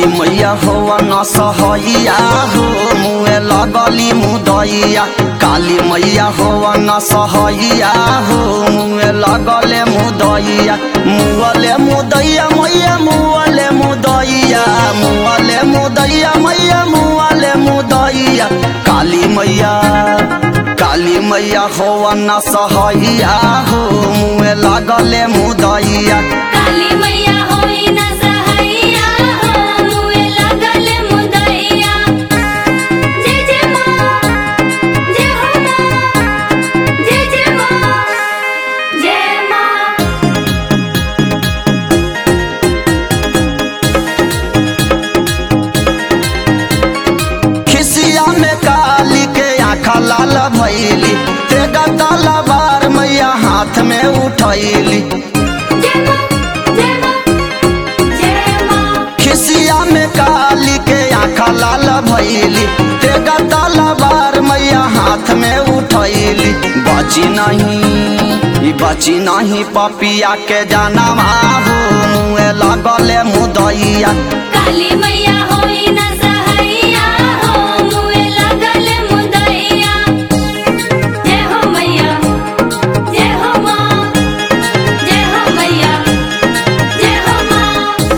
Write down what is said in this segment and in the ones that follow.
काली मैया हो न सहैया हो मुए लगली मुदैया काली मैया हो न सहैया हो मुए लगले मुदैया मुअले मुदैया मैया मुअले मुदैया मुअले मुदैया मैया मुअले मुदैया काली मैया काली मैया हो न सहैया हो मुए लगले मुदैया काली मैया होई न सहैया हो मुए लगल मुदैया जय जय माँ जय हो माँ जय जय माँ जय माँ खिसिया में काली के आखा लाल भैली तेगा तलवार मैया हाथ में उठैली जय माँ जय माँ जय माँ खिसिया में काली के आखा लाल भैली तेगा तलवार मैया हाथ में उठैली बची नहीं ई बची नहीं पपिया के जाना हो मुए लगले मुदैया काली मैया होई न सहैया हो मुए लगल मुदैया जय हो मैया जय हो माँ जय हो मैया जय हो माँ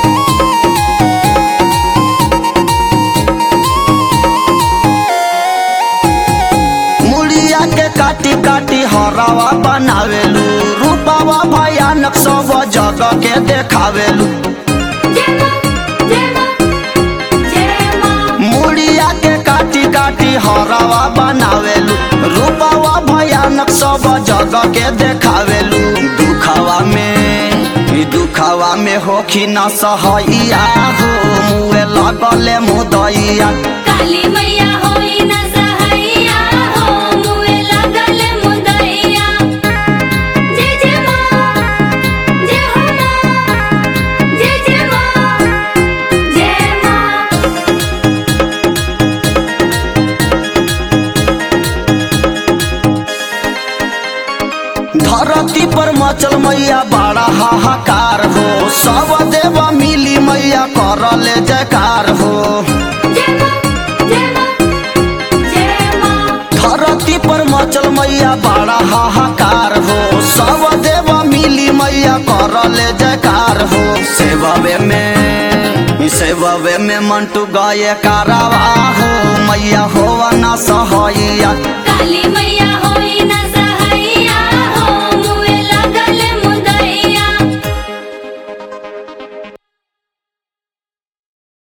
मुड़िया के काटी काटी हरावा बनावेलू रूपावा भयानक सब जगह के देखावेलू जय माँ जय माँ जय माँ मुड़िया के काटी काटी हरावा बनावेलू रूपावा भयानक सब जगह के देखावेलू दुखावा में ई दुखावा में होखी न सहैया हो मुए लगले मुदैया काली मैया होई न सहैया हो मुए लगल मुदैया जय जय माँ जय हो माँ जय जय माँ जय माँ धरती पर मचल मैया बड़ा हाहाकार हो सब देव मिली मैया करले जयकार हो जय माँ जय माँ जय माँ धरती पर मचल मैया बड़ा हाहाकार हो सब देव मिली मैया करले जयकार हो सेववे में ई सेववे में मंटू गए कारवा हो मैया हो न सहैया काली मैया होई न सहैया